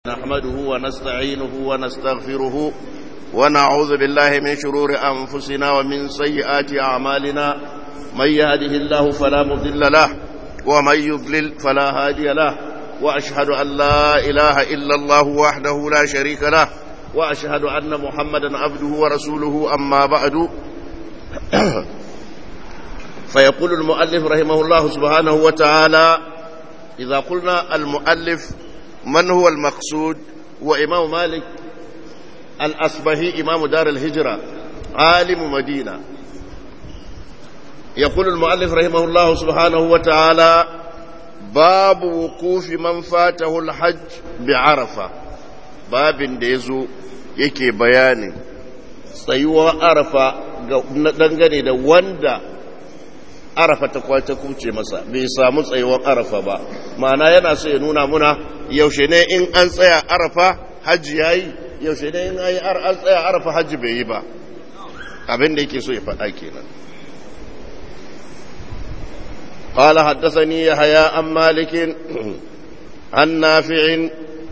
نحمده ونستعينه ونستغفره ونعوذ بالله من شرور أنفسنا ومن سيئات أعمالنا من يهده الله فلا مضل له ومن يضلل فلا هادي له وأشهد أن لا إله إلا الله وحده لا شريك له وأشهد أن محمدا عبده ورسوله أما بعد فيقول المؤلف رحمه الله سبحانه وتعالى إذا قلنا المؤلف من هو المقصود وإمام مالك الأصبهي إمام دار الهجرة عالم مدينة يقول المؤلف رحمه الله سبحانه وتعالى باب وقوف من فاته الحج بعرفة باب ديزو yake bayanin tsayuwa arafa dangane da wanda arafa ta kwace kuce masa bai samu tsayuwar arafa ba ma'ana yana so ya nuna muna yaushe ne in an tsaya arafa hajji ya yi yaushe ne in an tsaya arafa hajji bai yi ba abin da yake so ya faɗa kenan قال حدثني يحيى عن مالك عن نافع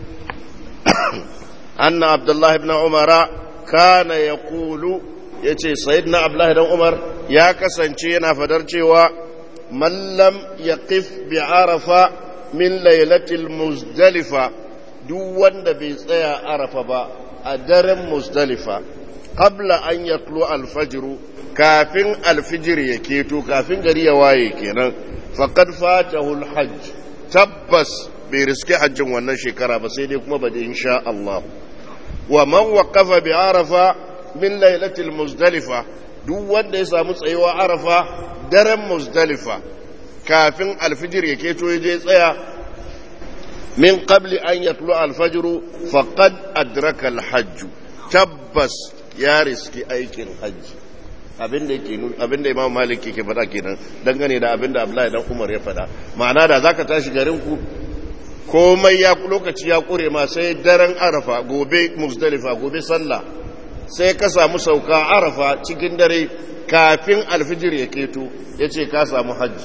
أن عبد الله بن عمر كان يقول yace sayyidina abdullahi dan umar ya kasance yana fadar cewa man lam yaqif bi arafa min lailatul muzdalifa duk wanda bai tsaya arafa ba a daren muzdalifa qabla an yatlu al-fajr kafin al-fajr ya keto kafin gari ya waye kenan faqad fatahu al-hajj tabbas bai riske hajjin wannan shekara ba sai dai kuma ba da insha Allah wa man waqafa bi arafa min lailatul muzdalifa duk wanda ya samu tsayuwa arafa daren muzdalifa kafin alfijir ya keto ya je tsaya min qabli an yatlu alfajr faqad adraka alhajj tabbas ya riski aikin hajji abinda yake abinda imam malik yake faɗa kenan dangane da abinda abdullahi dan umar ya faɗa ma'ana da zaka tashi garin ku komai ya lokaci ya kure ma sai daren arafa gobe muzdalifa gobe sallah sai ka samu sauka arafa cikin dare kafin alfijir ya keto ya ce ka samu hajji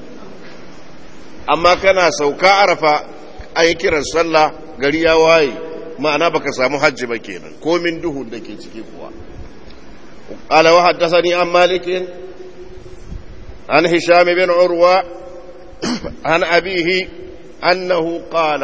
amma kana sauka arafa an yi kiran sallah gari ya waye ma'ana baka samu hajji ba kenan komin duhu da ke ciki kuwa قال وحدثني عن مالك عن هشام بن عروة عن أبيه أنه قال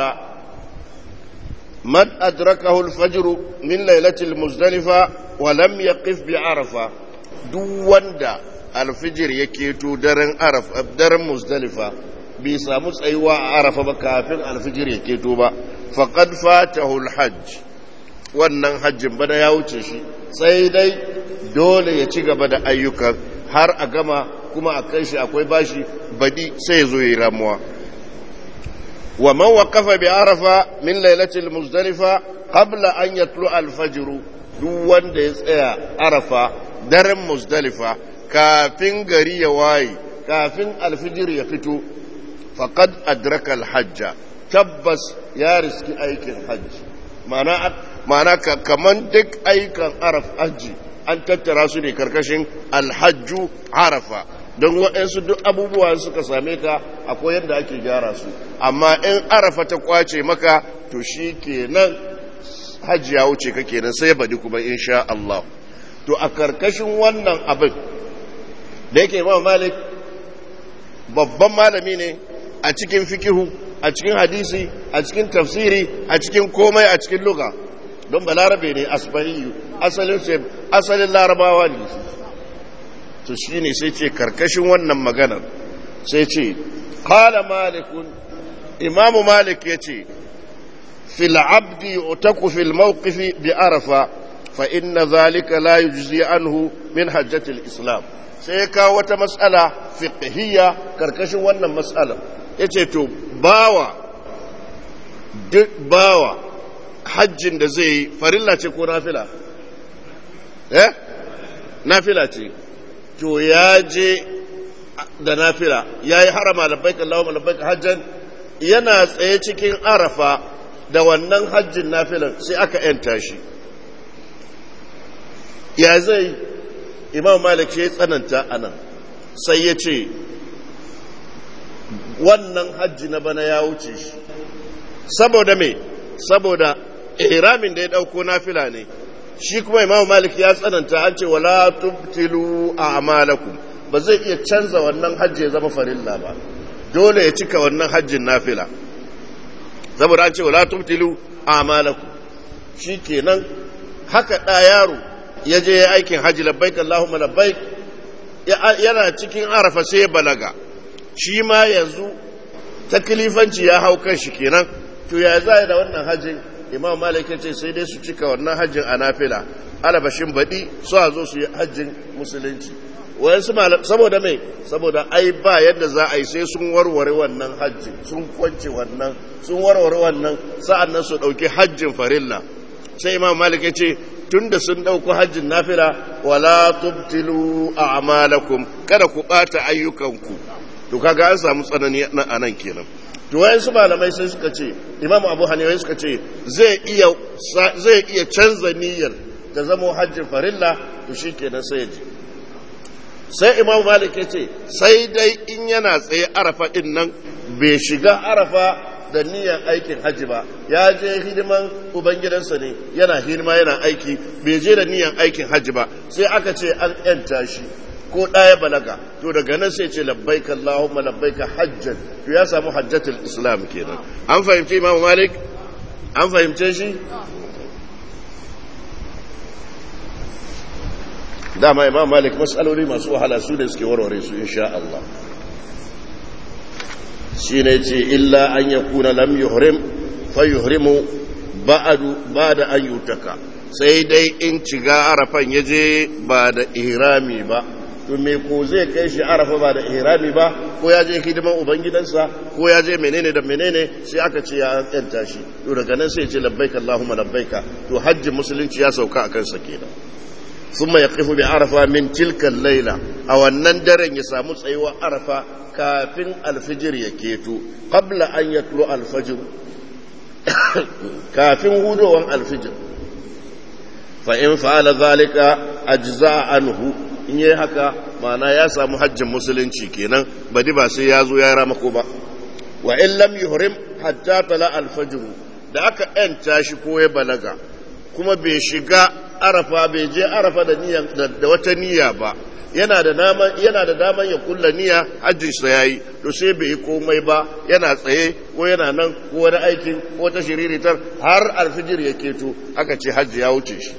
من أدركه الفجر من ليلة المزدلفة ولم يقف بعرفة دون دا الفجر يكيتو درن عرف درن مزدلفة بيسامس أيوا عرفة بكافر الفجر يكيتو با فقد فاته الحج wannan hajjin bana ya wuce shi sai dai dole ya ci gaba da ayyukan har a gama kuma a kai shi akwai bashi badi sai ya zo yi ramuwa ومن وقف بعرفة من ليلة المزدلفة قبل أن يطلع الفجر duk wanda ya tsaya arafa daren muzdalifa kafin gari ya waye kafin alfijir ya fito faqad adraka alhajja tabbas ya riski aikin hajji ma'ana kaman duk aikan araf hajji an tattara su ne karkashin alhajju arafa don waɗansu duk abubuwa suka same ka akwai yadda ake gyara su amma in arafa ta kwace maka to shi kenan hajji ya wuce ka kenan sai badi kuma insha Allah to a karkashin wannan abin da yake imam malik babban malami ne a cikin fikihu a cikin hadisi a cikin tafsiri a cikin komai a cikin luga don balarabe ne asbariyu asalin asalin larabawa ne to shi ne sai ce karkashin wannan maganar sai ce kala malikun imamu malik ya ce fil abdi utaku fil mawqifi bi arafa fa inna zalika la yujzi anhu min hajjatil islam sai ya kawo wata matsala fiqhiyya karkashin wannan matsalar yace to bawa duk bawa hajjin da zai yi farilla ce ko nafila eh nafila ce to ya je da nafila ya yi harama labbaik Allahumma labbaik hajjan yana tsaye cikin arafa da wannan hajjin nafilan sai aka yanta shi ya zai imam malik ya tsananta anan sai ya ce wannan hajji na bana ya wuce shi saboda me saboda ihramin da ya dauko nafila ne shi kuma imamu malik ya tsananta an ce wala tubtilu a'malakum ba zai iya canza wannan hajji ya zama farilla ba dole ya cika wannan hajjin nafila saboda an ce wala tubtilu a'malakum shikenan haka da yaro ya je ya aikin hajji labbaik allahumma labbaik yana cikin arafa sai ya balaga shi ma yanzu taklifanci ya hau kan shi kenan to ya za da wannan hajjin imam malik ya ce sai dai su cika wannan hajjin a nafila alabashin baɗi su a zo su yi hajjin musulunci wayansu malam saboda mai saboda ai ba yadda za a yi sai sun warware wannan hajjin sun kwance wannan sun warware wannan sa'an nan su ɗauki hajjin farilla sai imam malik ya ce tun da sun ɗauko hajjin nafila wala tubtilu a'malakum kada ku ɓata ayyukanku to kaga an samu tsanani a nan kenan to wayansu malamai sai suka ce imam abu hanifa suka ce zai iya zai iya canza niyyar da zama hajjin farilla to shikenan sai ya ji sai imam malik ya ce sai dai in yana tsaye arafa din nan bai shiga arafa da niyyar aikin hajji ba ya je hidiman ubangidansa ne yana hidima yana aiki bai je da niyyar aikin hajji ba sai aka ce an yanta shi ko ɗaya balaga to daga nan sai ce labbaika Allahumma labbaika hajjan to ya samu hajjatul islam kenan an fahimci imam malik an fahimce shi dama imam malik matsaloli masu wahala su ne suke warware su insha Allah shi ne ce illa an ya kuna lam yuhrim fa yuhrimu ba'adu ba da an yutaka sai dai in ciga arafan ya je ba da ihrami ba to me ko zai kai shi arafa ba da ihrami ba ko ya je hidiman ubangidansa ko ya je menene da menene sai aka ce ya yanta shi to daga nan sai ya ce labbaika allahumma labbaika to hajji musulunci ya sauka akan sa kenan ثم يقف بعرفة من تلك الليلة أو النندر يسامو سيوى عرفة كافن الفجر يكيتو قبل أن يطلع الفجر كافن هدو الفجر فإن فعل ذلك أجزاء عنه in yi haka mana ya samu hajjin musulunci kenan badi ba sai ya zo ya ramako ba wa in lam yuhrim hatta tala alfajr da aka yanta shi ko ya balaga kuma bai shiga arafa bai je arafa da niyya da wata niyya ba yana da daman yana da daman ya kulla niyya hajjin sa yayi to sai bai yi komai ba yana tsaye ko yana nan ko wani aikin ko ta shiriritar har alfijir ya keto aka ce hajji ya wuce shi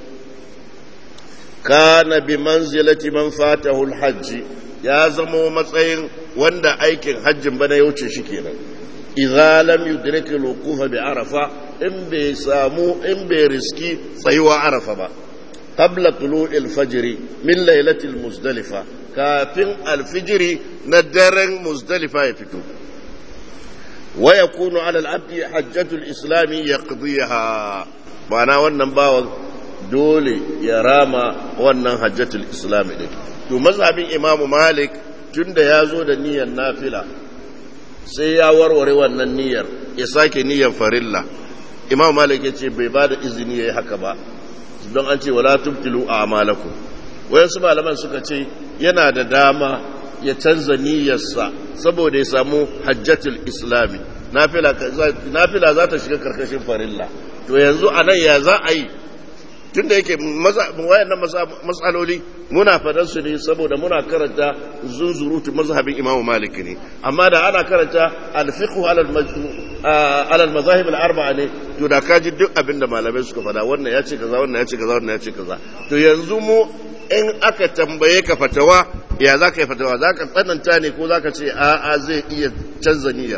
kana bi manzilati man fatahu alhajj ya zamo matsayin wanda aikin hajjin bana ya wuce shi kenan idza lam yudrik alwuquf bi arafa in bai samu in bai riski tsayuwa arafa ba qabla tulu'i alfajr min laylati almuzdalifa kafin alfijiri na daren muzdalifa ya fito wa yakunu ala alabdi hajjatu alislam yaqdiha ma'ana wannan bawan dole ya rama wannan hajjatul islam din to mazhabin imam malik tunda ya zo da niyyar nafila sai ya warware wannan niyyar ya sake niyyar farilla imam malik ya ce bai bada izini yayi haka ba don an ce wala tubtilu a'malakum wayansu malaman suka ce yana da dama ya canza niyyarsa saboda ya samu hajjatul islami nafila za ta shiga karkashin farilla to yanzu anan ya za a yi tun da yake wayannan matsaloli muna fadar su ne saboda muna karanta zunzurutu mazhabin imamu maliki ne amma da ana karanta alfiqhu alal mazahib al-arba'a ne to da kaji duk abin da malamai suka fada wannan ya ce kaza wannan ya ce kaza wannan ya ce kaza to yanzu mu in aka tambaye ka fatawa ya za ka yi fatawa za ka tsananta ne ko za ka ce a'a zai iya canza niyyar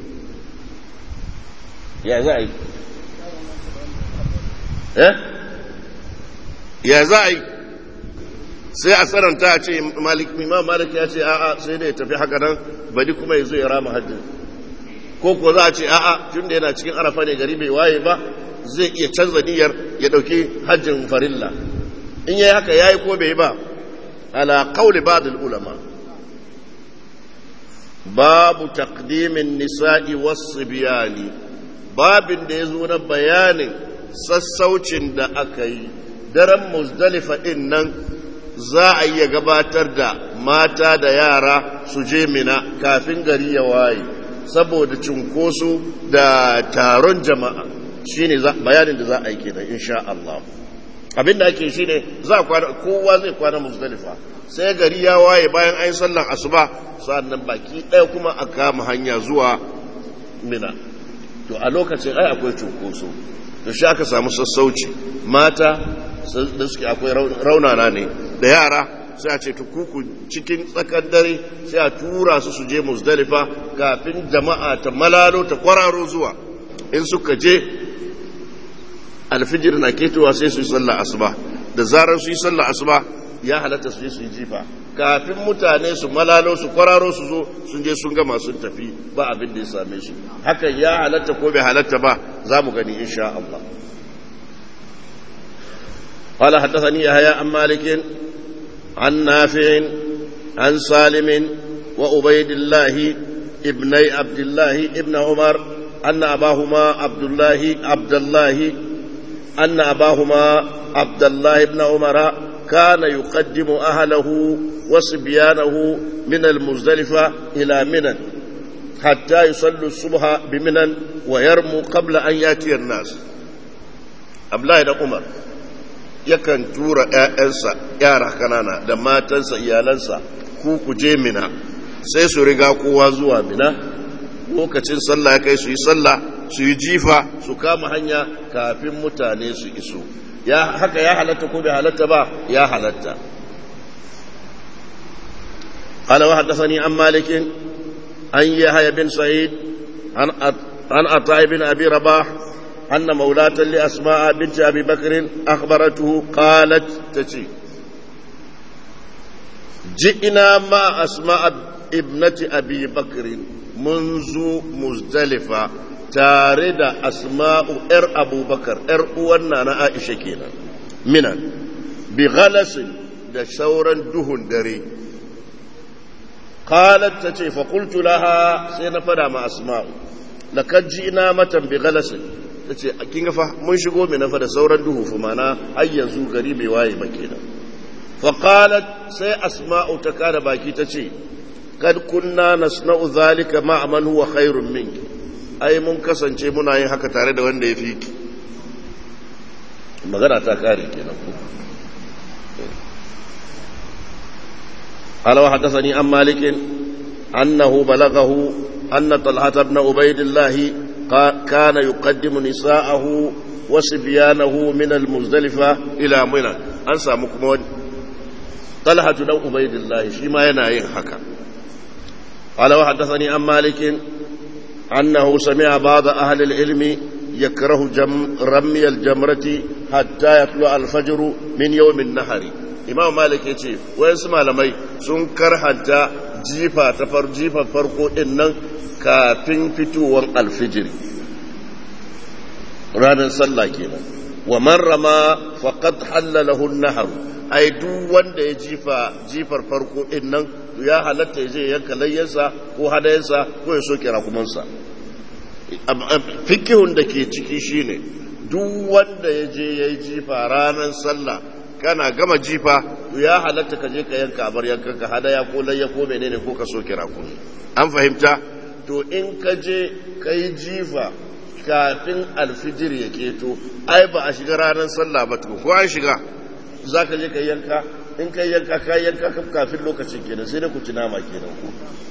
ya za a yi eh ya za a yi sai a tsananta a ce imam malik ya ce a'a sai da ya tafi haka nan bari kuma ya zo ya rama hajji ko ko za a ce a'a tun da yana cikin arafa ne gari bai waye ba zai iya canza niyyar ya dauki hajjin farilla in yayi haka yayi ko bai ba ala qawli ba'd ulama babu taqdimin nisa'i was-sibyani babin da yazo na bayanin sassaucin da aka yi daren muzdalifa ɗin nan za a iya gabatar da mata da yara su je mina kafin gari ya waye saboda cunkoso da taron jama'a shine bayanin da za a yi kenan insha Allah abin da ake shine za kwana kowa zai kwana muzdalifa sai gari ya waye bayan ayin sallan asuba sannan baki ɗaya kuma a kama hanya zuwa mina to a lokacin ai akwai cunkoso to shi aka samu sassauci mata da suke akwai raunana ne da yara sai a ce tukuku cikin tsakar dare sai a tura su su je muzdalifa kafin jama'a ta malalo ta kwararo zuwa in suka je alfijir na ketowa sai su yi sallah asuba da zarar su yi sallah asuba ya halatta su je su yi jifa kafin mutane su malalo su kwararo su zo sun je sun gama sun tafi ba abin da ya same su hakan ya halatta ko bai halatta ba za mu gani insha Allah قال حدثني يحيى عن مالك عن نافع عن سالم وعبيد الله ابني عبد الله ابن عمر أن أباهما عبد الله عبد الله أن أباهما عبد الله بن عمر كان يقدم أهله وصبيانه من المزدلفة إلى منى حتى يصلوا الصبح بمنى ويرموا قبل أن يأتي الناس Abdullahi da Umar yakan tura ‘ya'yansa yara kanana da matansa iyalansa ku ku je mina sai su riga kowa zuwa mina lokacin sallah ya kai su yi sallah su yi jifa su kama hanya kafin mutane su iso ya haka ya halatta ko bai halatta ba ya halatta قال وحدثني عن مالك عن يحيى بن سعيد عن عن عطاء بن ابي رباح ان مولاة لاسماء بنت ابي بكر اخبرته قالت تتي جئنا مع اسماء ابنة ابي بكر منذ مزدلفه tare da asma'u ‘yar abubakar ‘yar uwanna na aisha kenan minan bi galasin da sauran duhun dare qalat ta ce faƙultu laha sai na fada ma asma'u lakad ina matan bi galasin ta ce kin fa mun shigo mai nafa da sauran duhu fa mana har yanzu gari bai waye ba kenan fa qalat sai asma'u ta kada baki ta ce kad kunna nasna'u zalika ma'a man huwa khairun minki ai mun kasance muna yin haka tare da wanda ya fi ki magana ta kare kenan ku قال وحدثني عن مالك أنه بلغه أن طلحة بن عبيد الله كان يقدم نساءه وصبيانه من المزدلفة إلى منى أنسى مكمون طلحة بن عبيد الله شيما يناين حكا قال وحدثني عن مالك أنه سمع بعض أهل العلم يكره جم رمي الجمرة حتى يطلع الفجر من يوم النهر imam malik ya ce wayansu malamai sun karhanta jifa ta far jifa farko din nan kafin fitowar alfijiri ranar sallah kenan wa man rama faqad halalahu an-nahr ai duk wanda ya jifa jifar farko din nan ya halatta ya je yanka layyansa ko hadayensa ko ya soke rakumansa fikihun da ke ciki shine duk wanda ya je ya yi jifa ranar sallah kana gama jifa ya halatta ka je ka yanka abar yankan ka hadaya ko layya ko menene ko ka soke rakumi an fahimta to in ka je ka yi jifa kafin alfijir ya keto ai ba a shiga ranar sallah ba ko an shiga za ka je ka yanka in ka yanka ka yanka kafin lokacin kenan sai da ku ci nama kenan ku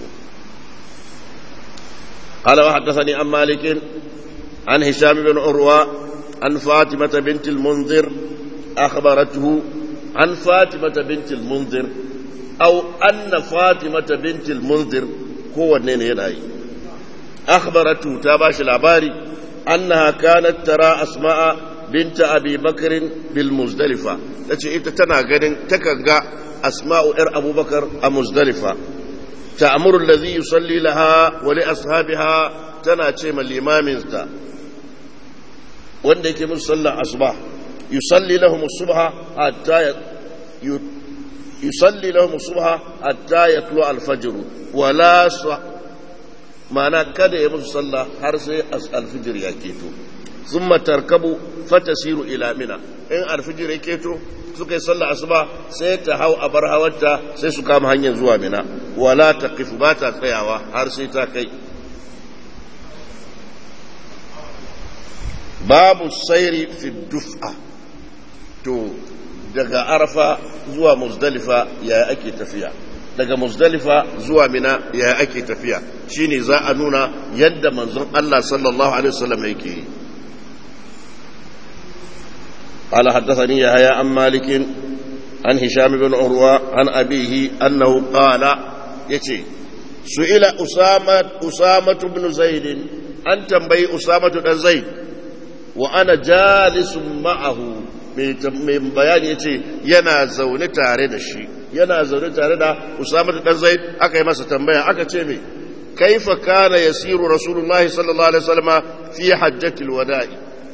قال وحدثني عن مالك عن هشام بن عروة عن فاطمة بنت المنذر أخبرته عن فاطمة بنت المنذر أو أن فاطمة بنت المنذر هو النين يناي أخبرته تاباش العباري أنها كانت ترى أسماء بنت أبي بكر بالمزدلفة تتي إنت تنا غنين تكنغا أسماء إر أبو بكر المزدلفة تأمر الذي يصلي لها ولأصحابها تنا تيم الإمام wanda yake musu sallar asuba yusalli lahum subha hatta yusalli lahum subha hatta yatlu al-fajr wala mana kada ya musu sallah har sai al-fajr ya keto thumma tarkabu fatasiru ila mina in al-fajr ya keto suka yi sallah asuba sai ta hau a bar hawarta sai su kama hanyar zuwa mina wala taqifu ba ta tsayawa har sai ta kai babu sairi fi duf'a to daga arafa zuwa muzdalifa ya ake tafiya daga muzdalifa zuwa mina ya ake tafiya shine za a nuna yadda manzon Allah sallallahu alaihi wasallam yake yi قال حدثني يحيى عن مالك عن هشام بن عروة عن أبيه أنه قال يتي سئل أسامة أسامة بن زيد أن تنبي أسامة بن زيد وأنا جالس معه mai bayani ya ce yana zaune tare da shi yana zaune tare da usama dan zaid aka yi masa tambaya aka ce mai kaifa kana yasiru rasulullahi sallallahu alaihi wasallam fi hajjatil wada'i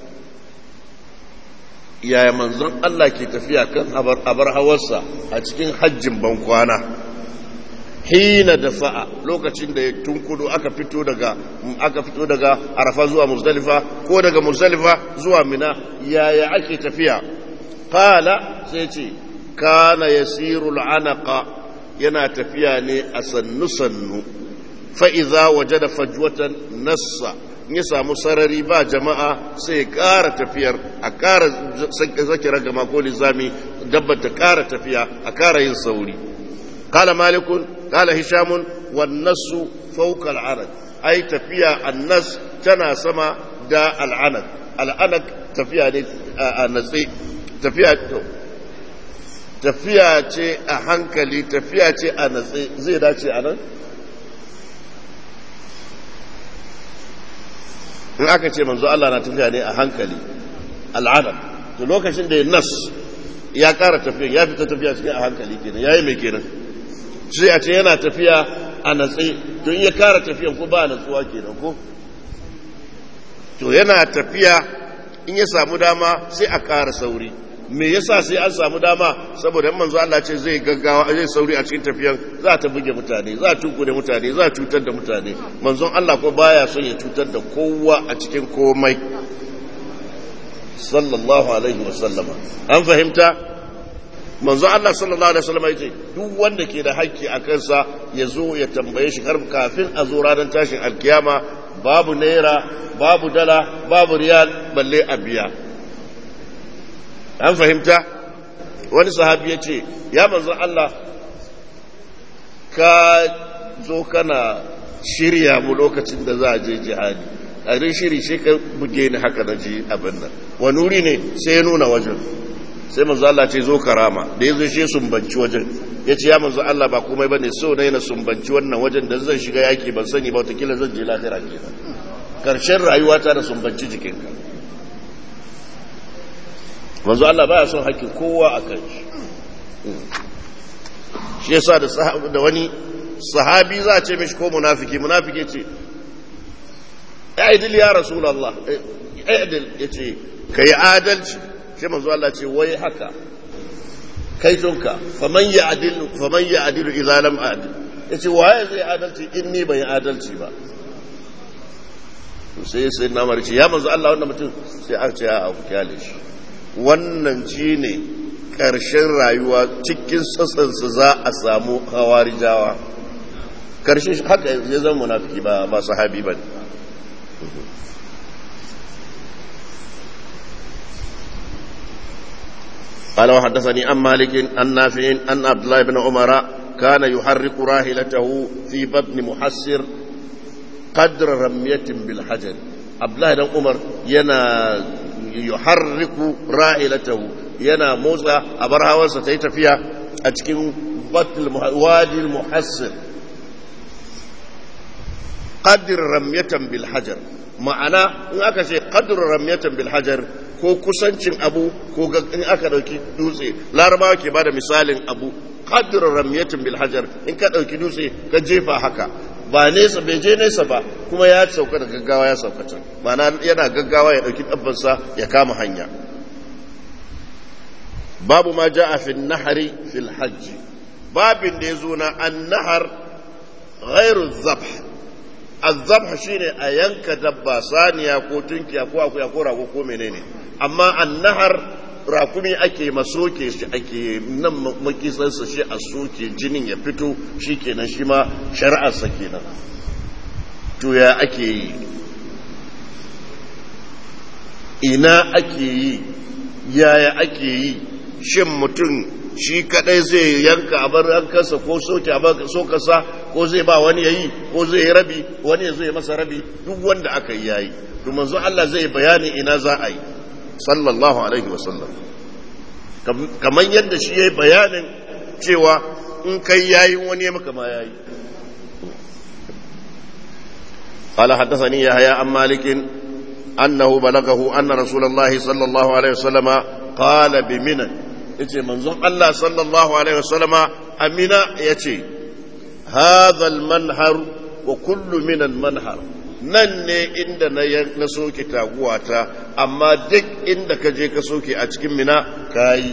yaya manzon Allah ke tafiya kan abar hawarsa a cikin hajjin bankwana hina da fa'a lokacin da ya tunkudu aka fito daga aka fito daga arafa zuwa muzdalifa ko daga muzdalifa zuwa mina yaya ake tafiya qala sai ce kana yasiru al'anaqa yana tafiya ne a sannu sannu fa idza wajada fajwatan nassa ya samu sarari ba jama'a sai ƙara tafiyar a ƙara zaki ragama ko lizami dabbar ta ƙara tafiya a ƙara yin sauri قال مالك قال هشام والنص فوق العرض أي تفيا النص تنا سما دا العنق العنق تفيا النصي تفيا tafiya ce a hankali tafiya ce a natsi zai dace a nan? in aka ce manzo Allah na tafiya ne a hankali al'adam to lokacin da ya nas ya kara tafiya ya fita tafiya cikin a hankali kenan ya yi mai kenan sai a ce yana tafiya a natsi to in ya kara tafiyan ko ba natsuwa kenan ko to yana tafiya in ya samu dama sai a kara sauri me yasa sai an samu dama saboda manzo Allah ce zai gaggawa zai sauri a cikin tafiyan za ta buge mutane za ta da mutane za cutar da mutane manzon Allah ko baya son ya cutar da kowa a cikin komai sallallahu alaihi wasallama an fahimta manzo Allah sallallahu alaihi wasallam yace duk wanda ke da haƙƙi a kansa ya zo ya tambaye shi kafin a zo ranar tashin alkiyama babu naira babu dala babu riyal balle a biya an fahimta wani sahabi ya ce ya manzo Allah ka zo kana shirya mu lokacin da za a je jihadi a rin shiri sai ka buge ni haka na ji abin nan wani wuri ne sai ya nuna wajen sai manzo Allah ce zo karama da yazo shi sumbanci wajen yace ya manzo Allah ba komai bane so ne na sumbanci wannan wajen da zan shiga yaki ban sani ba wataƙila zan je lahira kenan karshen rayuwata da sumbanci jikinka manzo Allah baya son hakkin kowa a kan shi shi yasa da da wani sahabi za a ce mishi ko munafiki munafiki ce aidil ya rasulullah aidil yace kai adalci sai manzo Allah ce wai haka kai tunka faman ya adilu faman ya adilu idza lam adil yace waye zai adalci in ni ban adalci ba sai sai na marci ya manzo Allah wannan mutum sai aka ce a ku kyale shi wannan shine karshen rayuwa cikin tsatsansa za a samu hawarijawa karshen haka ya zama munafiki ba ba sahabi bane قال وحدثني عن مالك عن نافع أن عبد الله بن عمر كان يحرك راحلته في بطن محسر قدر رمية بالحجر عبد الله بن عمر ينا يحرك راحلته ينا موسى أبرها وستيت فيها أتكين بطن وادي المحسر قدر رمية بالحجر ma'ana in aka ce qadru ramyatan bil hajar ko kusancin abu ko in aka dauki dutse larabawa ke bada misalin abu qadru ramyatan bil hajar in ka dauki dutse ka jefa haka ba nesa bai je nesa ba kuma ya sauka da gaggawa ya sauka can ma'ana yana gaggawa ya dauki dabbansa ya kama hanya babu ma ja'a fi nahari fil hajji babin da ya zo na an-nahar ghairu zabh azzabha shine a yanka dabba saniya ko tunkiya ko akuya ko rago ko menene amma annahar rakumi ake masoke shi ake nan makisansa shi a soke jinin ya fito shi kenan shi ma shari'arsa kenan to ya ake yi ina ake yi yaya ake yi shin mutum shi kadai zai yanka a bar yankarsa ko soke a bar sokasa ko zai ba wani yayi ko zai yi rabi wani ya zai masa rabi duk wanda aka yi yayi to manzo Allah zai bayani ina za a yi sallallahu alaihi wasallam kamar yadda shi yayi bayanin cewa in kai yayin wani ya maka ma yayi قال حدثني يحيى عن مالك أنه بلغه أن رسول الله صلى الله عليه وسلم قال بمنى يتي منظوم الله صلى الله عليه وسلم أمنا يتي هذا المنهر وكل من المنهر nan ne inda na soke taguwata amma duk inda ka je ka soke a cikin mina ka yi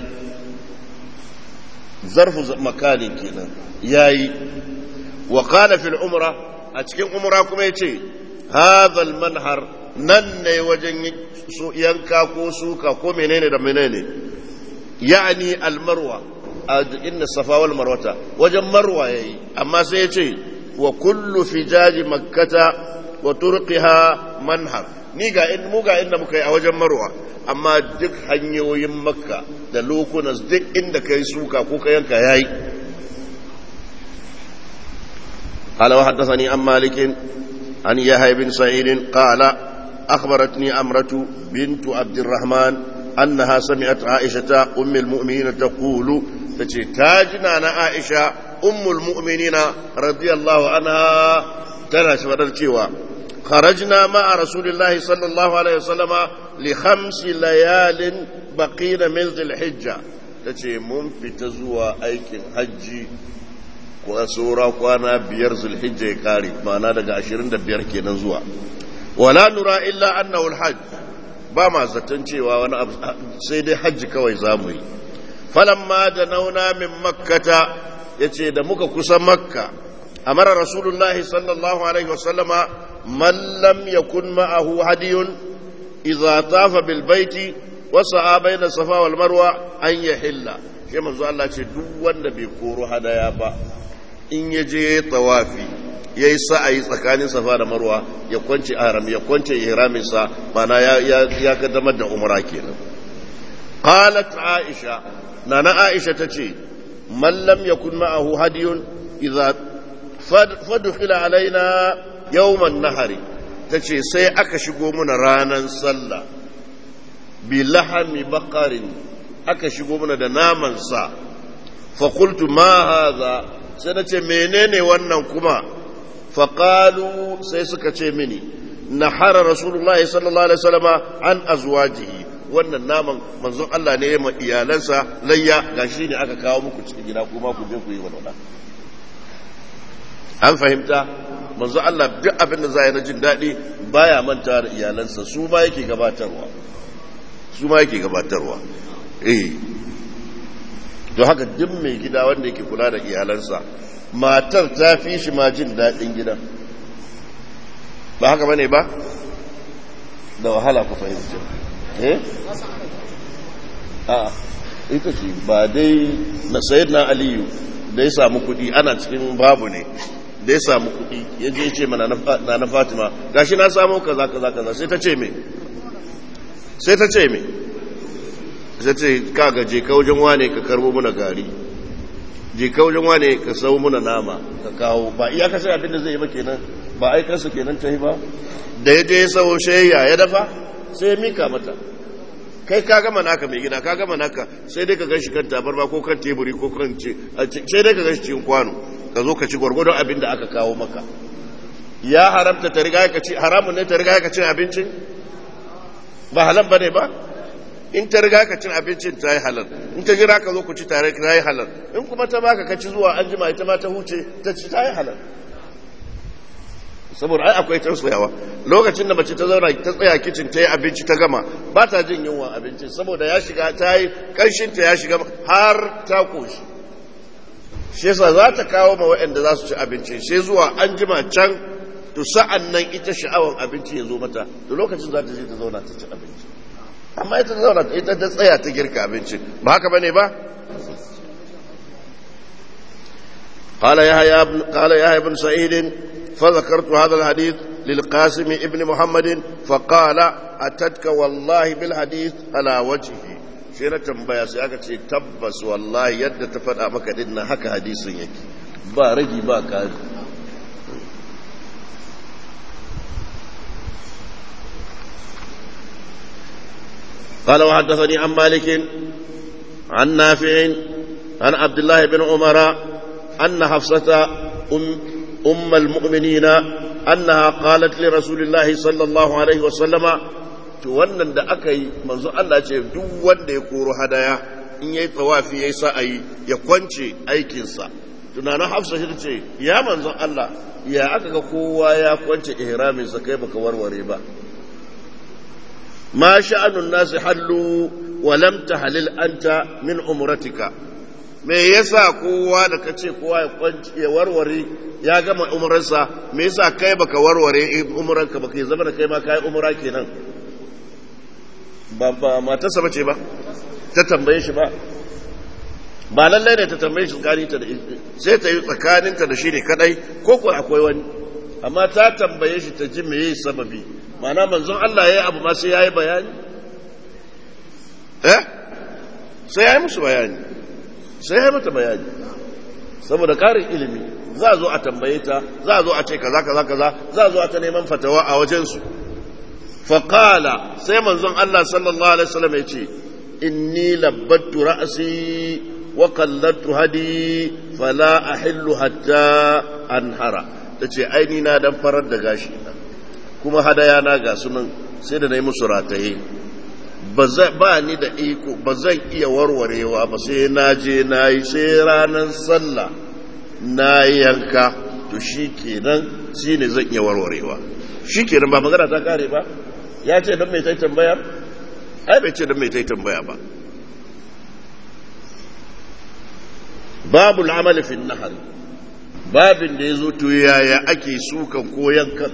zarfu makanin kenan ya yi wa kana fil umra a cikin umra kuma ya ce hadhal manhar nan ne wajen yanka ko suka ko menene da menene ya'ani almarwa a inda safa wal marwata wajen marwa yayi amma sai ya ce wa kullu fijaji makkata wa turqiha manhar ni ga in mu ga inda muka yi a wajen marwa amma duk hanyoyin makka da lokunas duk inda kai suka ko ka yanka yayi قال وحدثني عن مالك عن يحيى بن سعيد قال أخبرتني أمرة بنت عبد الرحمن أنها سمعت عائشة أم المؤمنين تقول تاجنا أنا عائشة أم المؤمنين رضي الله عنها تناش ودرتيوا خرجنا مع رسول الله صلى الله عليه وسلم لخمس ليال بقين من ذي الحجة تشي من في تزوى أيكن حجي saura kwana biyar zulhijja ya kare ma'ana daga ashirin da biyar kenan zuwa wala nura illa annahu alhajj ba ma zaton cewa wani abu sai dai hajji kawai zamu yi falamma da nauna min makkata yace da muka kusa makka amara rasulullahi sallallahu alaihi wasallama man lam yakun ma'ahu hadiyun idza tafa bil baiti wa sa'a bayna safa wal marwa an yahilla sai manzo Allah ce duk wanda bai koro hadaya ba in ya je tawafi ya yi sa'ayi tsakanin safa da marwa ya kwance haram ya kwance ihraminsa mana ya kaddamar da umra kenan qalat aisha nana aisha tace man lam yakun ma'ahu hadiyun idza fadkhila alaina yawman nahari tace sai aka shigo muna ranan sallah bi lahami baqarin aka shigo muna da naman sa fa qultu ma hadha sai na ce menene wannan kuma faƙalu sai suka ce mini na hara rasulullah sallallahu alaihi wasallama an azwajihi wannan naman manzon Allah ne ya ma iyalansa layya gashi ne aka kawo muku cikin gida kuma ku je ku yi walwala an fahimta manzon Allah duk abin da za na jin daɗi baya manta da iyalansa su ma yake gabatarwa su ma yake gabatarwa eh don haka duk mai gida wanda yake kula da iyalansa matar ta fi shi ma jin daɗin gidan ba haka bane ba da wahala ku fahimci eh a ita ce ba dai na sayid na aliyu da ya samu kuɗi ana cikin babu ne da ya samu kuɗi ya je ce mana na na fatima gashi na samu kaza kaza kaza sai ta ce me sai ta ce me sai ce kaga je ka wajen wane ka karbo muna gari je ka wajen wane ka sau muna nama ka kawo ba iya kasar abin da zai yi ba kenan ba aikarsa kenan ta yi ba da ya je sau shayya ya dafa sai ya mika mata kai ka gama naka mai gida ka gama naka sai dai ka gashi kan tabarma ko kan teburi ko kan ce sai dai ka gashi cikin kwano ka zo ka ci gwargwadon abin da aka kawo maka ya haramta ta riga ka ci haramun ne ta riga ka cin abincin ba halal bane ba in ta riga ka cin abincin ta yi halal in ta jira ka zo ku ci tare ta yi halal in kuma ta baka ka ci zuwa an jima ita ma ta huce ta ci ta yi halal saboda ai akwai tausayawa lokacin da mace ta zauna ta tsaya kicin ta yi abinci ta gama ba ta jin yunwa abincin saboda ya shiga ta yi kanshinta ya shiga har ta koshi shi yasa za ta kawo ma waɗanda za su ci abincin sai zuwa an jima can to sa'an nan ita sha'awan abinci ya zo mata da lokacin za ta je ta zauna ta ci abinci amma ita zauna ita ta tsaya ta girka abinci ba haka bane ba قال يحيى بن قال يحيى بن سعيد فذكرت هذا الحديث للقاسم ابن محمد فقال atatka wallahi bil hadith ala wajhi sai na tambaya sai aka ce tabbas wallahi yadda ta faɗa maka din nan haka hadisin yake ba ragi ba kari قال وحدثني عن مالك عن نافع عن عبد الله بن عمر أن حفصة أم, أم المؤمنين أنها قالت لرسول الله صلى الله عليه وسلم to wannan da aka yi manzo Allah ce duk wanda ya koro hadaya in yayi tawafi yayi sa'ayi ya kwance aikinsa tunanin Hafsa shi ce ya manzo Allah ya aka ga kowa ya kwance ihramin sa kai baka warware ba ma sha'anun nasi hallu wa lam tahlil anta min umratika me yasa kowa da kace kowa ya kwance ya warware ya gama umrarsa me yasa kai baka warware umranka baka zama da kai ma kai umra kenan ba ba matarsa bace ba ta tambaye shi ba ba lallai ne ta tambaye shi tsakaninta da sai ta yi tsakaninta da shi ne kadai ko ko akwai wani amma ta tambaye shi ta ji me yayi sababi ma'ana manzon Allah yayi abu ma sai yayi bayani eh sai yayi musu bayani sai yayi mata bayani saboda karin ilimi za a zo a tambaye ta za a zo a ce kaza kaza kaza za a zo a ta neman fatawa a wajensu faƙala sai manzon Allah sallallahu Alaihi wasallam ya ce inni labbattu ra'asi wa kallattu hadi fala ahillu hatta anhara ta ce aini na dan farar da gashi na kuma hadaya na ga sunan sai da na yi musu rataye ba ni da iko ba zan iya warwarewa ba sai na je na yi sai ranar sallah na yanka to shi kenan shi ne zan iya warwarewa shi kenan ba magana ta kare ba ya ce don mai ta tambaya ai bai ce don mai ta tambaya ba babu al'amali fi nahar babin da ya zo to yaya ake sukan ko yankan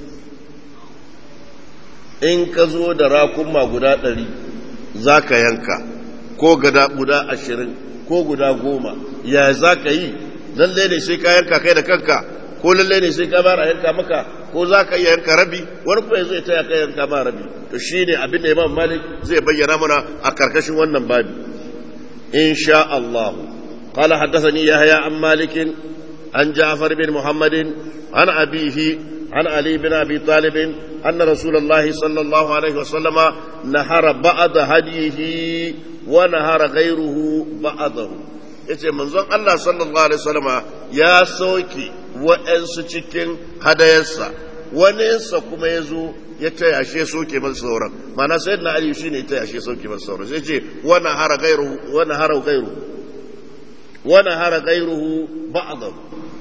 in ka zo da rakunma guda ɗari za ka yanka ko guda ashirin ko guda goma ya za ka yi lalle ne sai ka yanka kai da kanka ko lalle ne sai ka bara yanka maka ko za ka iya yanka rabi wani kuma zai taya ka yanka ma rabi to shi ne abin da imam malik zai bayyana mana a karkashin wannan babi insha Allah قال حدثني يحيى عن مالك عن جعفر بن محمد عن أبيه عن علي بن أبي طالب أن رسول الله صلى الله عليه وسلم نهر بعض هديه ونهر غيره بعضه yace manzon Allah sallallahu alaihi wasallama ya soke wa'ansu cikin hadayarsa waninsa kuma ya zo ya taya shi soke masa sauran mana sai na aliyu shi ne taya shi soke masa sauran sai ce wani hara gairuhu wani hara gairuhu wani hara gairuhu ba'adahu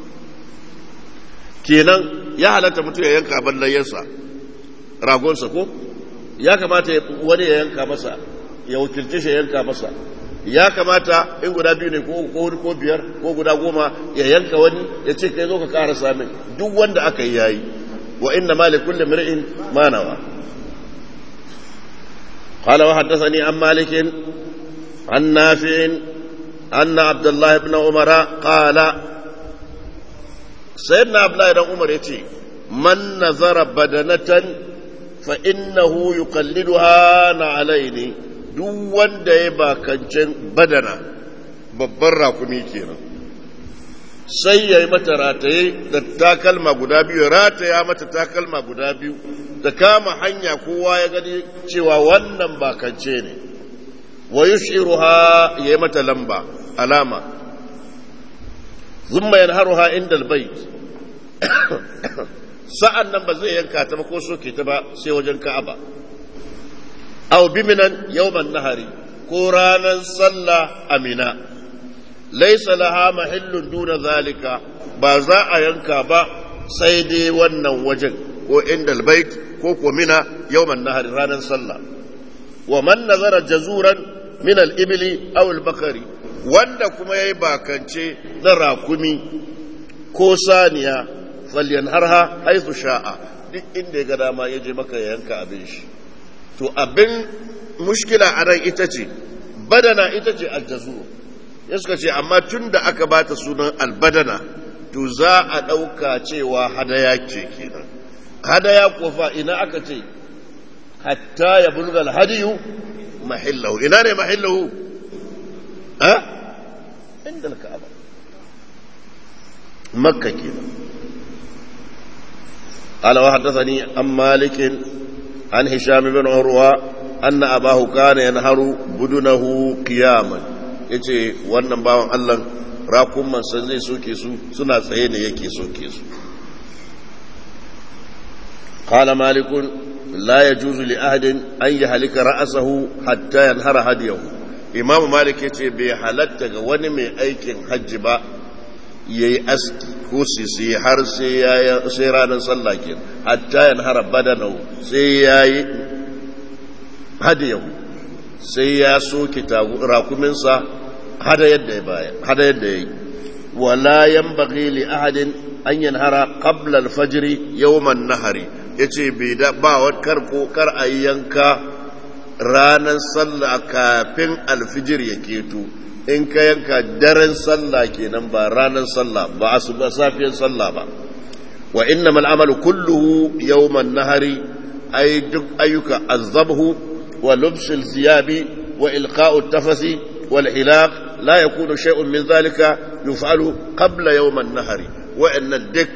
kenan ya halatta mutum ya yanka abin layyarsa ragonsa ko ya kamata wani ya yanka masa ya wakilci shi ya yanka masa ya kamata in guda biyu ne ko ko biyar ko guda goma ya yanka wani ya ce kai zo ka kara samin duk wanda aka yi yayi wa inna ma li kulli mar'in ma nawa قال وحدثني عن مالك عن نافع أن عبد الله بن عمر قال سيدنا عبد الله بن عمر يتي من نظر بدنة فإنه يقلدها عليني duk wanda ya bakancin badana babban rakumi kenan sai ya yi mata rataye da takalma guda biyu rataya mata takalma guda biyu da kama hanya kowa ya gani cewa wannan bakance ne wa yushiruha ya yi mata lamba alama zumma yanharuha inda albayt sa'an nan ba zai yanka ta ba ko soke ta ba sai wajen ka'aba aw biminan yawman nahari ko ranar sallah amina laisa laha mahillun duna zalika ba za a yanka ba sai dai wannan wajen ko inda albayt ko ko mina yawman nahari ranar sallah wa man nazara jazuran min al-ibli aw al-bakari wanda kuma yayi bakance na rakumi ko saniya falyanharha haythu sha'a duk inda ya ga dama ya je maka yanka abin shi to abin mushkila a nan ita ce badana ita ce aljazu ya suka ce amma tun da aka ba ta sunan albadana to za a ɗauka cewa hadaya ce kenan hadaya kofa ina aka ce hatta ya bulga alhadiyu mahillahu ina ne mahillahu ha inda ka'aba makka kenan قال وحدثني عن مالك عن هشام بن عروة أن أباه كان ينهر بدنه قياما yace wannan bawan Allah rakunman san zai soke su suna tsaye ne yake soke su qala malikun la yajuzu li ahadin an yahlika ra'sahu hatta yanhara hadiyahu imam malik yace bai halatta ga wani mai aikin hajji ba yayi aski ko sisi har sai ya sai ranar sallah ke hatta yanhara badanahu sai yayi hadiyahu sai ya soke rakuminsa hada yadda ya baya hada yadda yayi wala yanbaghi li ahadin an yanhara qabla al-fajr yawm an-nahri yace bai da ba kar ko kar ayi yanka ranar sallah kafin alfijir ya keto in ka yanka daren sallah kenan ba ranar sallah ba asuba safiyar sallah ba wa innamal amalu kulluhu yawm an-nahri ay duk ayyuka azabhu wa lubsul ziyabi wa ilqa'u tafasi wal hilaq la yakunu shay'un min dhalika yuf'alu qabla yawm an-nahri wa inna dik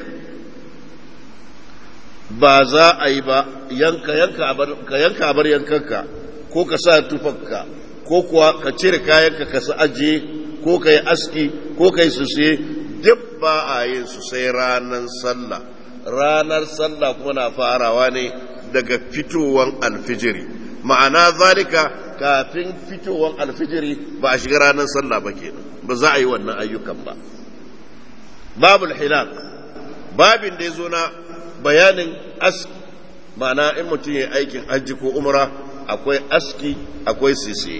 ba za a yi ba yanka yanka ka yanka abar yankanka ko ka sa tufanka ko kuwa ka cire kayanka ka sa ajiye ko ka yi aski ko ka yi suse duk ba a yin su sai ranar sallah ranar sallah kuma na farawa ne daga fitowan alfijiri ma'ana zalika kafin fitowan alfijiri ba a shiga ranar sallah ba kenan ba za a yi wannan ayyukan ba babul hilak babin da ya zo na bayanin aski ma'ana in mutum ya aikin hajji ko umra akwai aski akwai sisi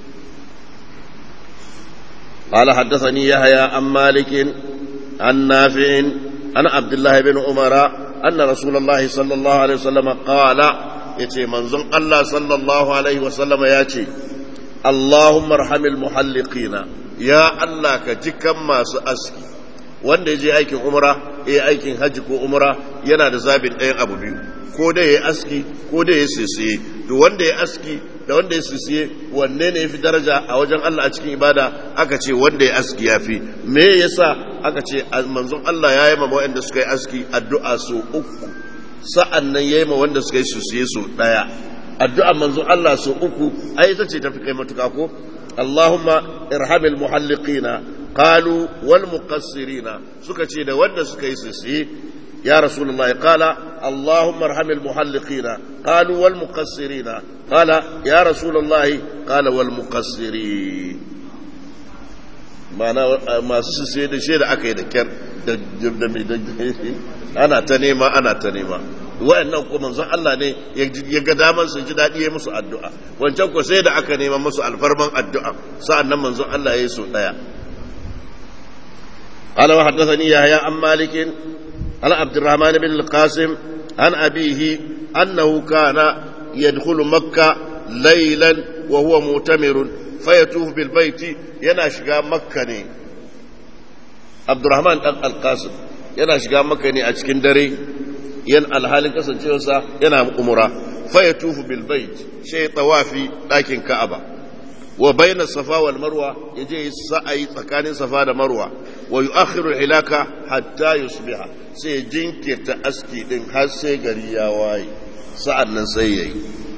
قال حدثني يحيى عن مالك عن نافع عن عبد الله بن عمر أن رسول الله صلى الله عليه وسلم قال يتي منزل الله صلى الله عليه وسلم ياتي اللهم ارحم المحلقين يا الله كجكم ما سأسكي wanda ya je aikin umra ya aikin hajji ko umra yana da zabin ɗayan abu biyu ko da ya aski ko da ya sisiye to wanda ya aski da wanda ya sisiye wanne ne ya fi daraja a wajen Allah a cikin ibada aka ce wanda ya aski ya fi me yasa aka ce manzon Allah ya yi ma wanda suka yi aski addu'a so uku sa'an nan ya yi ma wanda suka yi sisiye so ɗaya addu'a manzon Allah so uku ai ita ce tafi kai matuka ko Allahumma irhamil muhalliqina قالوا والمقصرين سكتي ده ود سكي سيسي يا رسول الله قال اللهم ارحم المحلقين قالوا والمقصرين قال يا رسول الله قال والمقصرين ma'ana masu su sai da shaida aka yi da kyar da ana ta nema ana ta nema wa'annan ko manzon Allah ne ya ga daman su ji daɗi ya musu addu'a wancan ko sai da aka nema musu alfarman addu'a sa'an nan manzon Allah ya yi su ɗaya قال وحدثني يحيى عن مالك عن عبد الرحمن بن القاسم عن أبيه أنه كان يدخل مكة ليلا وهو مؤتمر فيتوف بالبيت يناشق مكة عبد الرحمن القاسم يناشق مكة أشكن دري ين الحال كسن جوسا ينام أمرا فيتوف بالبيت شيء طوافي لكن كعبة وبين الصفا والمروة يجي سعي تكاني صفا والمروة ويؤخر الحلاكة حتى يصبح سيجنك تأسكي دين حسي قريا واي سعدنا سيئي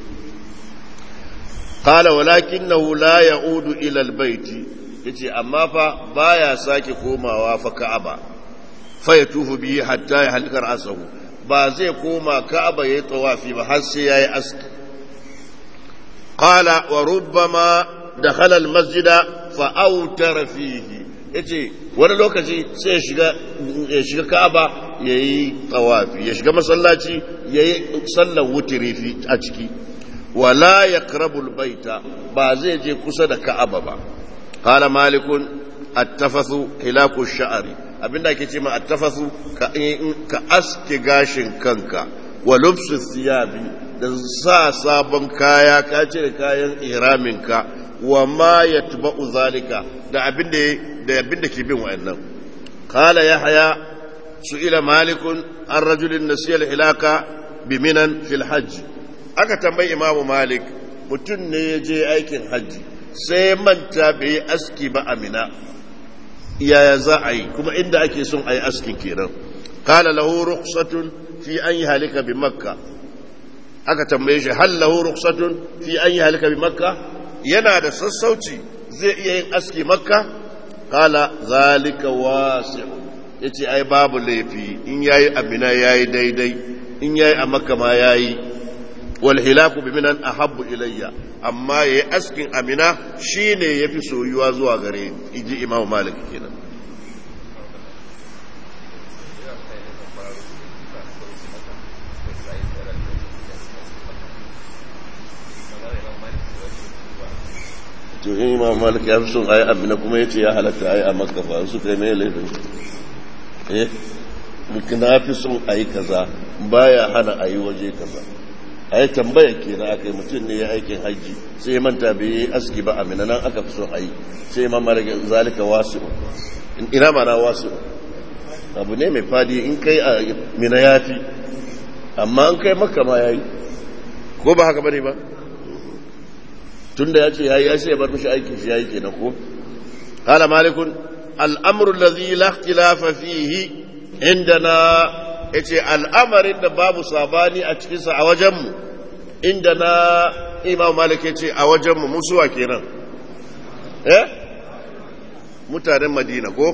قال ولكنه لا يعود إلى البيت yace amma fa baya sake komawa fa Ka'aba fa ya tufu bihi hatta ya halkar asahu ba zai koma Ka'aba yayi tawafi ba har sai yayi aski qala wa rubbama dakhala al-masjida fa awtara fihi yace wani lokaci sai ya shiga ya shiga Ka'aba yayi tawafi ya shiga masallaci yayi sallar wutiri fi a ciki wala yaqrabu al-baita ba zai je kusa da Ka'aba ba qala malikun at-tafathu hilaku ash-sha'ri abinda ake ce ma at-tafathu ka ka aske gashin kanka wa lubsu thiyabi da sa sabon kaya ka cire kayan iraminka wa ma yatba'u zalika da abinda da abinda ke bin wa'annan qala yahya su'ila malikun an rajulin nasiya al-hilaka biminan fil hajj aka tambayi imamu malik mutum ne ya je aikin hajji sai manta bai yi aski ba amina yaya za a yi kuma inda ake son a yi askin kenan kala lahu rukhsatun fi an yi halika bi makka aka tambaye shi hal lahu rukhsatun fi an yi halika bi makka yana da sassauci zai iya yin aski makka kala zalika wasi'u yace ai babu laifi in yayi amina yayi daidai in yayi a makka ma yayi wal hilaku bi minan ahabbu ilayya amma yayi askin amina shine yafi soyuwa zuwa gare ni inji imamu malik kenan to in imam malik ya fi son ayi amina kuma yace ya halatta ayi a makka fa su kai mai laifin eh na fi son ayi kaza baya hana ayi waje kaza a yi tambaya ke na aka yi mutum ne ya aikin hajji sai ya manta bai yi aski ba amina nan aka fi son a yi sai ya mamara zalika wasu ina mana wasu abu ne mai fadi in kai a mina ya fi amma an kai maka ma ya yi ko ba haka bane ba tun da ya ce ya yi ya sai ya bar mishi aikin shi ya yi kenan ko قال مالك الأمر الذي لا اختلاف فيه عندنا yace al'amarin da babu sabani a cikinsa a wajenmu inda na imam malik yace a wajenmu musuwa kenan eh mutanen madina ko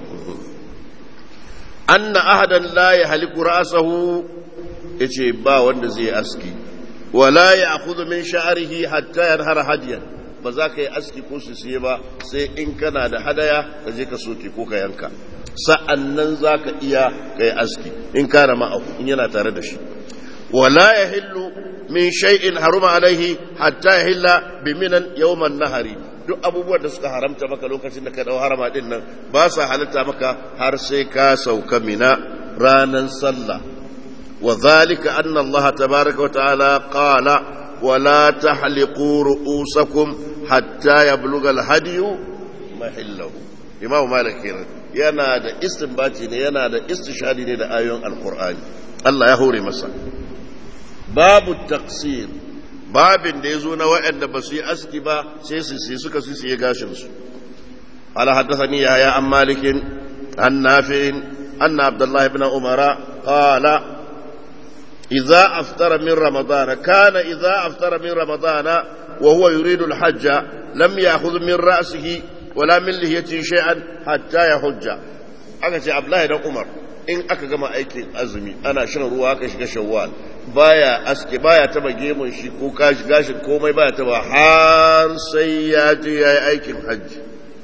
anna ahadan la ya haliku ra'sahu yace ba wanda zai aski wala ya akhudhu min sha'rihi hatta yanhara hadiyan ba za ka yi aski ko su siye ba sai in kana da hadaya ka je ka soke ko ka yanka sa'an nan za ka iya ka yi aski in kana ma'ahu in yana tare da shi wala ya hillu min shay'in haruma alaihi hatta ya hilla bi minan yawman nahari duk abubuwan da suka haramta maka lokacin da ka dau harama din nan ba sa halatta maka har sai ka sauka mina ranan sallah wa zalika anna Allah tabaraka wa ta'ala qala ولا تحلقوا رؤوسكم حتى يبلغ الهدي محله امام مالك yana da istinbati ne yana da istishadi ne da ayoyin alkur'ani Allah ya hore masa babu taksir babin da ya zo na waɗanda ba su yi aski ba sai su sai suka su sai gashin su ala haddathani yahya an malikin an nafi'in anna abdullahi ibn umara qala إذا أفطر من رمضان كان إذا أفطر من رمضان وهو يريد الحج لم يأخذ من رأسه ولا من لهيته شيئا حتى يحج aka ce Abdullahi dan Umar in aka gama aikin azumi ana shan ruwa aka shiga shawwal baya aske baya taba gemun shi ko kashi gashin komai baya taba har sai ya je yayi aikin hajji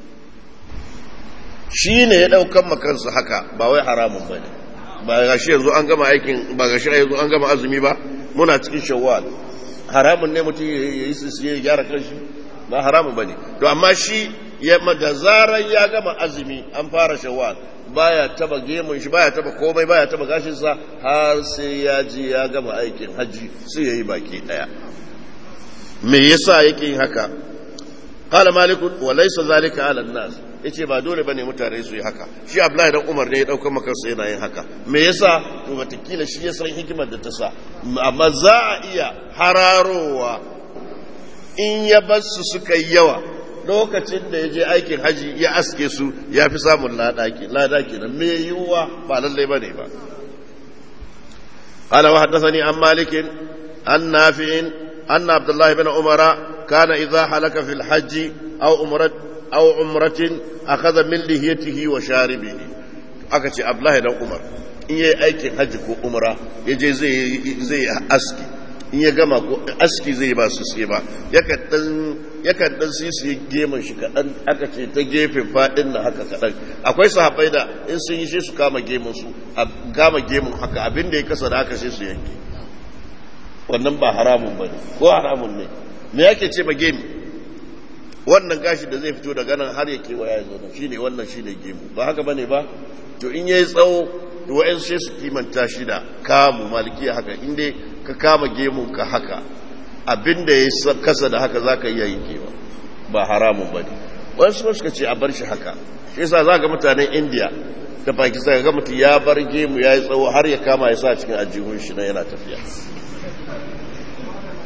shine ya daukan makansa haka ba wai haramun bane ba ga shi yanzu an gama aikin ba ga shi yanzu an gama azumi ba muna cikin shawwal haramun ne mutum ya yi sisi ya gyara kanshi ba haramun bane to amma shi ya da zaran ya gama azumi an fara shawwal baya taba gemun shi baya taba komai baya taba gashin sa har sai ya je ya gama aikin haji sai yayi baki daya me yasa yake yin haka qala malik wa laysa zalika ala nas yace ba dole bane mutane su yi haka shi Abdullahi dan Umar ne ya dauka maka sai yana yin haka me yasa to watakila shi ya san hikimar da ta sa amma za a iya hararowa in ya bar su suka yi yawa lokacin da ya je aikin haji ya aske su ya fi samun lada kenan me yiwuwa ba lallai bane ba قال وحدثني عن مالك عن نافع أن عبد الله بن عمر كان إذا حلك في الحج أو عمرة أو عمرة أخذ من لحيته وشاربه أكتي عبد الله بن عمر in yi aikin hajji ko umra ya je zai aski in ya gama ko aski zai ba su sai ba yakan dan sisi gemun shi kaɗan aka ce ta gefen faɗin na haka kaɗan akwai sahabai da in sun yi shi su kama gemun su a kama gemun haka abin da ya kasa da haka sai su yanke wannan ba haramun ba ne ko haramun ne me yake ce ma gemi wannan gashi da zai fito daga nan har ya kewaya ya zo nan shine wannan shine gemu ba haka bane ba to in yayi tsawo to wa'in sai su kimanta shi da kamu malikiya haka inda ka kama gemun ka haka abinda ya kasa da haka zaka iya yin kewa ba haramun bane wani su suka ce a bar shi haka shi yasa za ga mutanen India da Pakistan ga mutum ya bar gemu ya yi tsawo har ya kama ya sa cikin ajihun shi na yana tafiya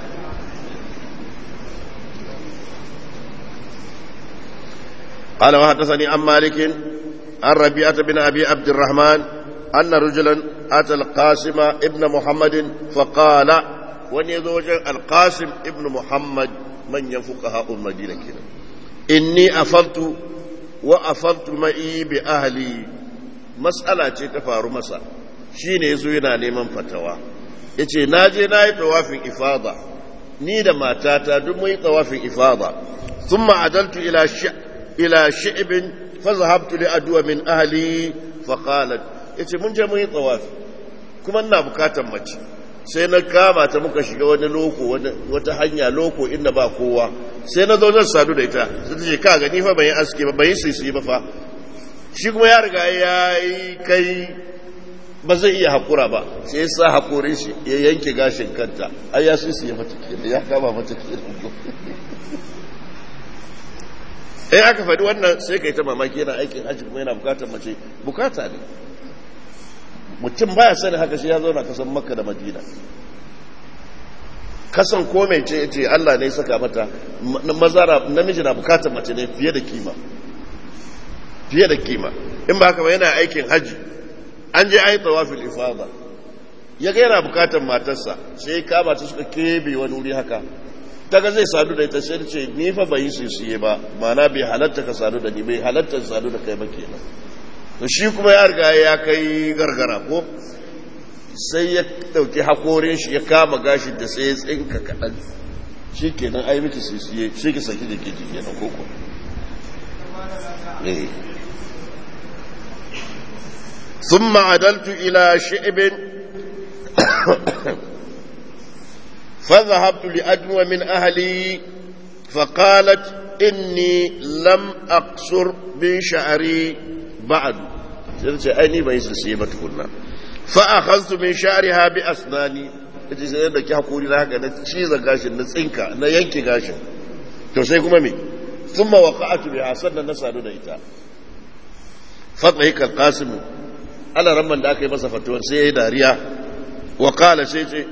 قال وحدثني عن مالك عن ربيعة بن أبي عبد الرحمن أن رجلا أتى القاسم ابن محمد فقال ونيزوج القاسم ابن محمد من ينفقها المدينة كده إني أفضت وأفضت معي بأهلي مسألة تفار مسا shine yazo yana neman fatawa yace naje nayi tawafin ifada ni da matata duk mun yi tawafin ifada thumma adaltu ila ila shi'bin fa zahabtu li adwa min ahli fa qalat yace mun je mun yi tawafi kuma ina bukatar mace sai na kama ta muka shiga wani loko wata hanya loko inda ba kowa sai na zo zan sadu da ita sai ta ce ka gani fa ban yi aske ba ban yi sisi ba fa shi kuma ya riga ya yi kai ba zai iya hakura ba sai ya sa hakurin shi ya yanke gashin kanta ai ya sisi ya mata kenan ya kama mata kenan in aka faɗi wannan sai ka yi ta mamaki yana aikin hajji kuma yana bukatar mace bukata ne mutum baya sani haka shi ya zauna kasan makka da madina kasan ko mai ce ce Allah ne saka mata mazara namiji na bukatar mace ne fiye da kima fiye da kima in ba haka ba yana aikin haji an je ayi tawafil ifada ya ga yana bukatar matarsa sai kama ta suka kebe wani wuri haka ta ga zai sadu da ita sai ce ni fa bai sisiye ba mana bai halatta ka sadu da ni bai halatta sadu da kai ba kenan to shi kuma ya riga ya kai gargara ko sai ya dauki hakorin shi ya kama gashi da sai ya tsinka kaɗan shi kenan ai miki sisiye shi ki saki da ke ji kenan koko ثم عدلت إلى شعب فذهبت لأدنو من أهلي فقالت إني لم أقصر من شعري بعد أني ما يسلسيبة كنا فأخذت من شعرها بأسناني kace sai da ki hakuri na haka na ciza gashin na tsinka na yanke gashin to sai kuma me thumma waqa'tu biha sannan na sadu da ita fatma hikal qasim ala ramman da aka yi masa fatuwar sai yayi dariya wa qala sai ce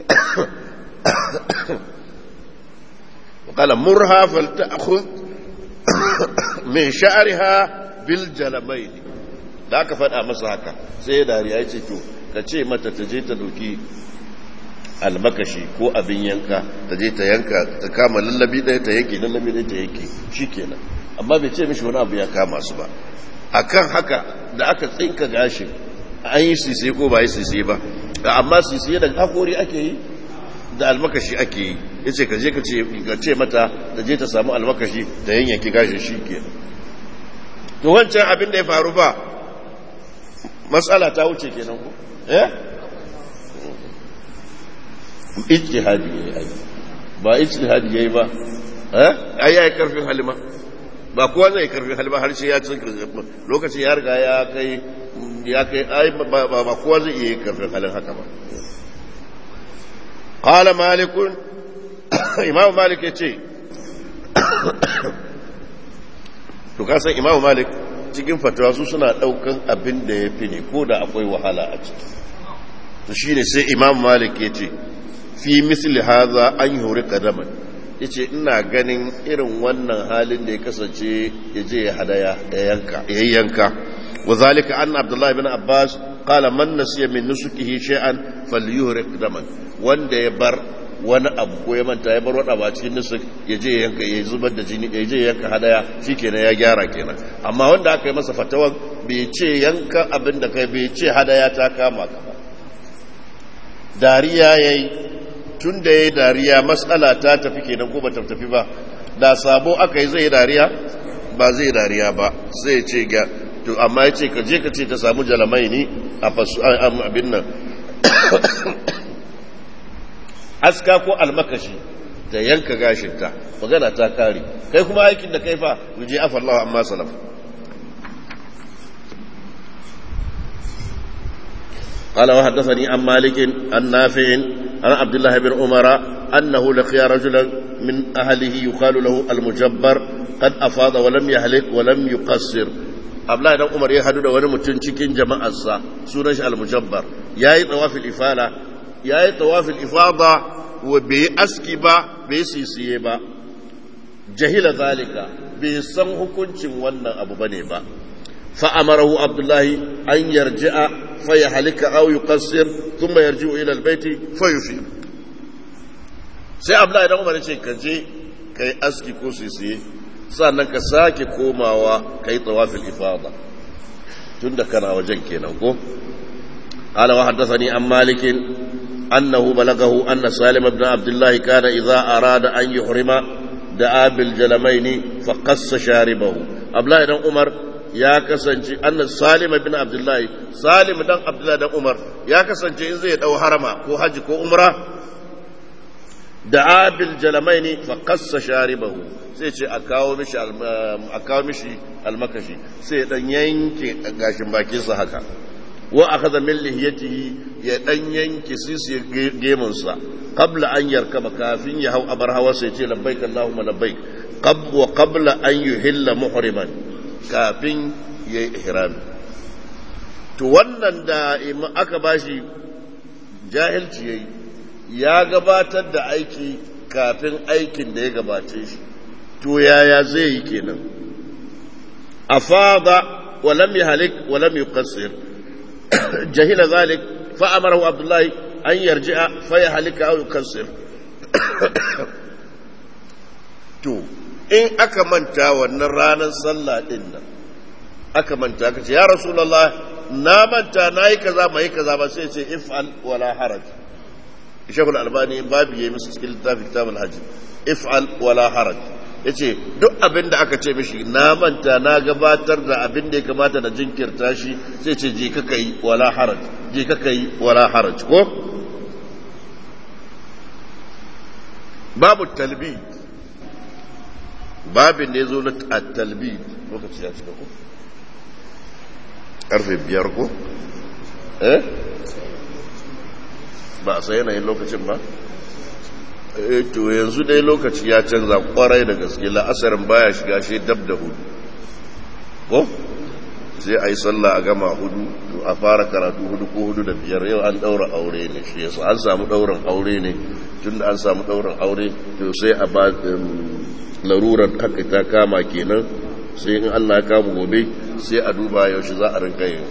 وقال مرها فلتأخذ من شعرها بالجلبين da aka faɗa masa haka sai dariya ya ce to ka ce mata ta je ta doki almakashi ko abin yanka ta je ta yanka ta kama lallabi ɗaya ta yanke lallabi ɗaya ta yanke shi kenan amma bai ce mishi wani abu ya kama su ba akan haka da aka tsinka gashin an yi sisi ko ba yi sisi ba amma sisi da hakori ake yi da almakashi ake yi ya ce kaje ka ce mata da je ta samu almakashi da yanyanki gashin shi ke to wancan abin da ya faru ba matsala ta wuce kenan ku eh ijtihadi yayi ai ba ijtihadi yayi ba eh ai yayi karfin halima ba kowa zai karfin halima har sai ya ci lokacin ya riga ya kai ya kai ai ba kowa zai iya karfin halin haka ba قال مالك إمام مالك يتي to kasan imamu malik cikin fatawa su suna daukan abin da ya fi ne ko da akwai wahala a ciki to shi ne sai imamu malik ya ce fi misli haza an yi hori kadaman ya ce ina ganin irin wannan halin da ya kasance ya je ya hadaya ya yanka wa zalika an abdullahi bin abbas qala man nasiya min nusukihi shay'an falyuhrik daman wanda ya bar wani abu ko ya manta ya bar wani abu a cikin nusuk ya je yanka ya zubar da jini ya je yanka hadaya shikenan ya gyara kenan amma wanda aka yi masa fatawan bai ce yanka abin da kai bai ce hadaya ta kama ka ba dariya yayi tun da yayi dariya matsala ta tafi kenan ko ba ta tafi ba da sabo aka yi zai dariya ba zai dariya ba sai ce ga to amma ya ce ka je ka ce ta samu jalamai ne a fasu abin nan aska ko almakashi da yanka gashinta magana ta kare kai kuma aikin da kai fa ruje afa Allah amma salaf قال وحدثني عن مالك عن نافع عن عبد الله بن عمر أنه لقي رجلا من أهله يقال له المجبر قد أفاض ولم يهلك ولم يقصر Abdullahi dan Umar ya hadu da wani mutum cikin jama'arsa sunan shi al-mujabbar yayi tawafil ifala yayi tawafil ifada wa bai aski ba bai sisiye ba jahila zalika bai san hukuncin wannan abu bane ba فأمره عبد الله أن يرجع فيحلك أو يقصر ثم يرجع إلى البيت فيفيد sai Abdullahi dan Umar ce ka je kai aski ko sisiye sannan ka sake komawa kai tawafil ifada tunda kana wajen kenan ko قال وحدثني عن مالك أنه بلغه أن سالم بن عبد الله كان إذا أراد أن يحرم دعا بالجلمين فقص شاربه أبلا بن عمر ya kasance annan salim bin abdullahi salim dan abdullahi dan umar ya kasance in zai dau harama ko haji ko umra da abil jalamaini fa qassa sharibahu sai ce a kawo mishi a kawo mishi almakashi sai dan yanke gashin bakin sa haka wa akhadha min lihiyatihi ya dan yanke sisi gemun sa qabla an yarkaba kafin ya hau abar hawa sai ce labbaik allahumma labbaik qab wa qabla an yuhilla muhriman kafin ya yi ihrami to wannan da aka bashi jahilci ya yi ya gabatar da aiki kafin aikin da ya gabace shi to yaya zai yi kenan afada walam yahlik walam yuqassir jahila zalik fa amarahu abdullahi an yarji'a fa yahlika aw yuqassir to in aka manta wannan ranar sallah din nan aka manta ka ce ya rasulullah na manta na yi kaza mai kaza ba sai ce if'al wala haraj shekul albani babu yayi musu cikin littafin kitabul hajji if'al wala haraj yace duk abin da aka ce mishi na manta na gabatar da abin da ya kamata da jinkirta shi sai ce je ka kai wala haraj je ka kai wala haraj ko babu talbid babin da ya zo na talbi lokaci ya cika ko karfe biyar ko eh ba a sai yanayin lokacin ba eh to yanzu dai lokaci ya canza kwarai da gaske la'asarin baya shiga shi dab da hudu ko sai a yi sallah a gama hudu to a fara karatu hudu ko hudu da biyar yau an daura aure ne shi yasa an samu daurin aure ne tunda an samu daurin aure to sai a ba larurar haka ta kama kenan sai in Allah ya kama gobe sai a duba yaushe za a rinka yin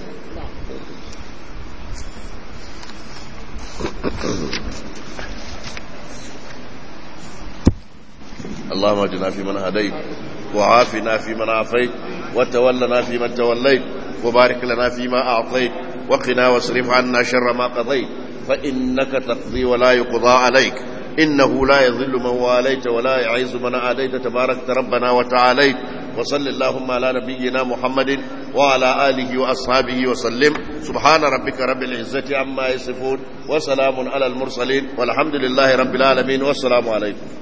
اللهم اجنا في من هديت وعافنا في من عافيت وتولنا في من توليت وبارك لنا فيما أعطيت وقنا واصرف عنا شر ما قضيت فإنك تقضي ولا يقضى عليك إنه لا يذل من واليت ولا يعز من عاديت تبارك ربنا وتعاليت وصل اللهم على نبينا محمد وعلى آله وأصحابه وسلم سبحان ربك رب العزة عما يصفون وسلام على المرسلين والحمد لله رب العالمين والسلام عليكم